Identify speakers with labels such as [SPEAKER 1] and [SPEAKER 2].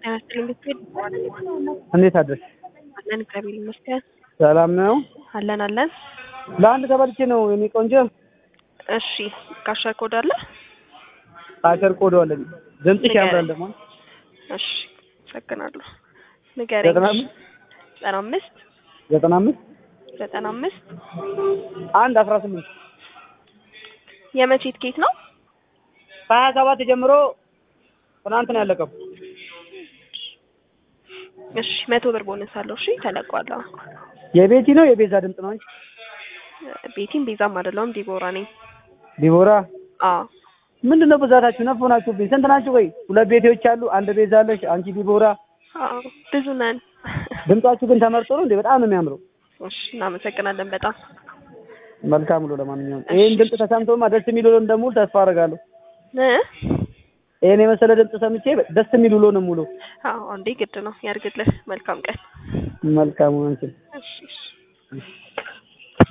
[SPEAKER 1] ጤና ይስጥልኝ ብትሄድ
[SPEAKER 2] እንዴት አደርሽ?
[SPEAKER 1] አለን እግዚአብሔር ይመስገን።
[SPEAKER 2] ሰላም ነው?
[SPEAKER 1] አለን አለን።
[SPEAKER 2] ለአንድ ተበልቼ ነው የኔ ቆንጆ።
[SPEAKER 1] እሺ ካሸር ኮድ አለ?
[SPEAKER 2] አሸር ቆዶ አለኝ። ድምፅሽ ያምራል ደግሞ።
[SPEAKER 1] እሺ አመሰግናለሁ። ንገረኝ።
[SPEAKER 2] ዘጠና አምስት
[SPEAKER 1] ዘጠና አምስት
[SPEAKER 2] ዘጠና አምስት
[SPEAKER 1] ዘጠና አምስት
[SPEAKER 2] አንድ አስራ ስምንት
[SPEAKER 1] የመቼ ትኬት ነው?
[SPEAKER 2] ከሀያ ሰባት ጀምሮ ትናንት ነው ያለቀው።
[SPEAKER 1] እሺ መቶ ብር ቦነስ አለው። እሺ ተለቋል። አዎ።
[SPEAKER 2] የቤቲ ነው የቤዛ ድምፅ ነው እንጂ
[SPEAKER 1] ቤቲም ቤዛም አይደለሁም ዲቦራ ነኝ።
[SPEAKER 2] ዲቦራ
[SPEAKER 1] አዎ
[SPEAKER 2] ምንድን ነው ብዛታችሁ? ነፍ ሆናችሁብኝ። ስንት ናችሁ? ወይ ሁለት ቤቴዎች አሉ። አንድ ቤዛ አለሽ፣ አንቺ ዲቦራ።
[SPEAKER 1] አዎ ብዙ ነን።
[SPEAKER 2] ድምጻችሁ ግን ተመርጦ ነው እንዴ? በጣም ነው የሚያምረው።
[SPEAKER 1] እሺ እናመሰግናለን በጣም
[SPEAKER 2] መልካም ውሎ። ለማንኛውም ይሄን ድምፅ ተሰምቶማ ደስ የሚል ውሎ እንደሙሉ ተስፋ አደርጋለሁ።
[SPEAKER 1] እ
[SPEAKER 2] ይሄን የመሰለ ድምፅ ሰምቼ ደስ የሚል ውሎ ነው ሙሉ።
[SPEAKER 1] አዎ እንዴ ግድ ነው ያድርግልህ። መልካም ቀን።
[SPEAKER 2] መልካም አንቺ
[SPEAKER 1] እሺ እሺ